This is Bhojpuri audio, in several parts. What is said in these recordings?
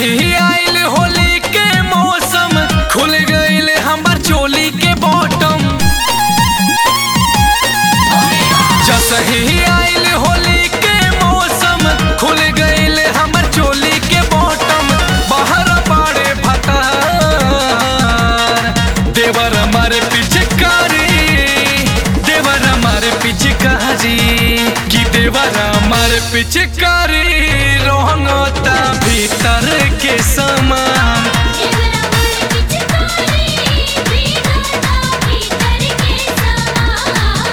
ही आइल होली के मौसम खुल गइल हमर चोली के बॉटम जस ही आइल होली के मौसम खुल गइल हमर चोली के बॉटम बाहर बाड़े भतार देवर मारे पिचकारी देवर मारे पिचकारी कि देवर मारे पिचकारी रोहंगता भीतर के समान एवरा मारे पिचकारी भीगता भीतर के समान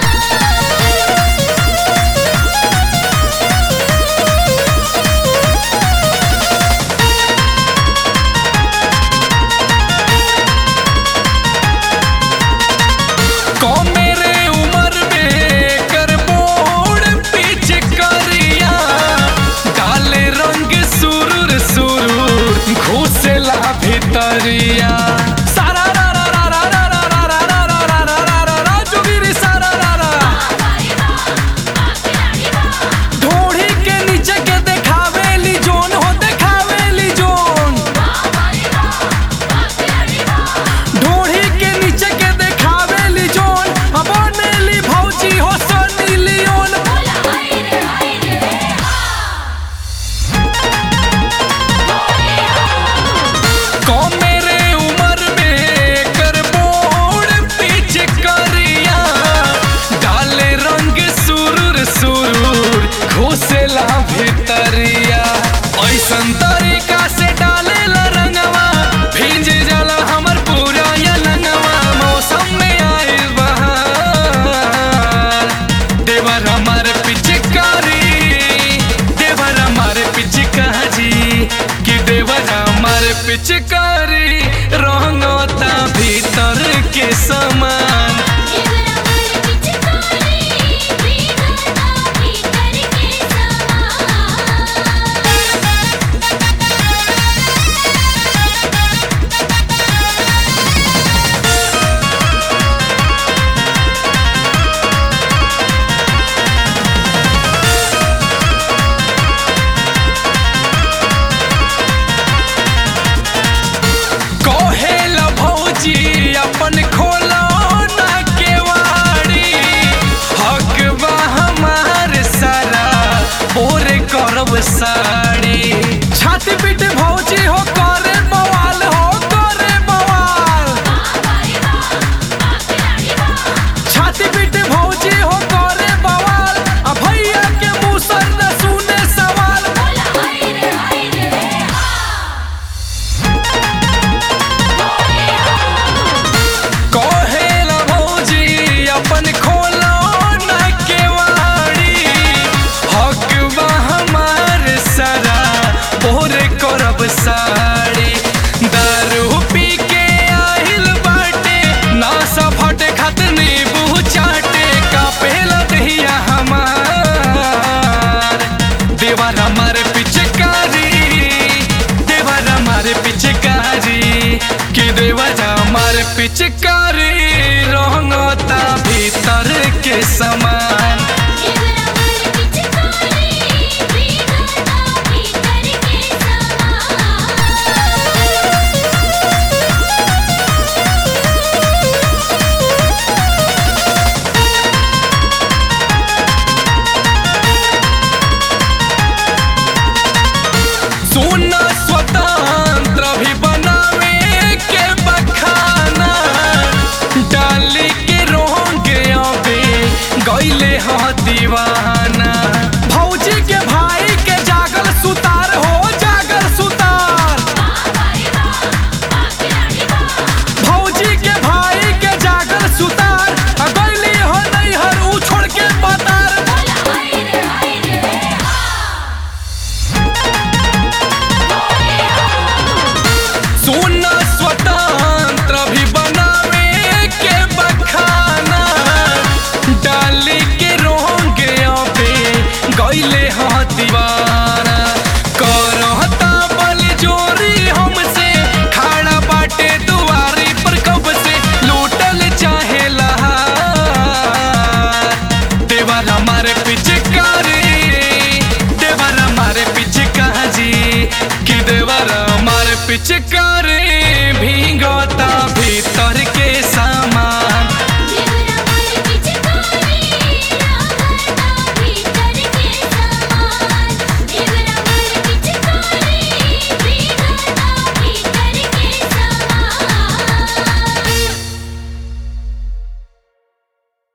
को मेरे उम्र में कर बोड़ पीछे करिया डाले रंग सुरुर सुरुर घुसेला भीतरिया सारा रा रा रा रा रा रा रा रा रा रा रा रा रा रा रा जोगिरी सारा रा रा ढोढ़ी के नीचे के देखावेली जोन हो देखावेली जोन ढोढ़ी के नीचे के देखावेली जोन अब नेली भौजी हो सनी लियोन बोला हाय रे हाय रे को मेरे उम्र में कर बोड़ पीछे करिया डाले रंग सुरुर सुरुर घुसेला भीतरिया ऐसन तरीका से डाले रंगवा भीज जाला हमर पूरा या लंगवा मौसम में आइल बहार देवर हमार पिचकारी देवर हमार पिचकारी कि देवर हमार पिचकारी रंगता भीतर के समान एवरा मारे पिचकारी भीगता भीतर के समान कहेल भौजी अपन खोलो ना केवाड़ी हक बा हमार सारा बोरे करब साड़ी छाती पीट भौजी हो करे बवाल हो करे बवाल छाती पीट भौजी हो करे बवाल आ भैया के मुंह सर न सुने सवाल बोला हाय रे हाय रे कहेल भौजी अपन खोलो ना केवाड़ी हक बा हमार सारा बोरे करब साड़ी दारू पी के आहिल बाटे नासा फटे खातिर नींबू चाटे कापेला दहिया हमार देवर हमारे पिचकारी देवर हमारे पिचकारी कि देवर हमारे पिचकारी रंगता भीतर के समान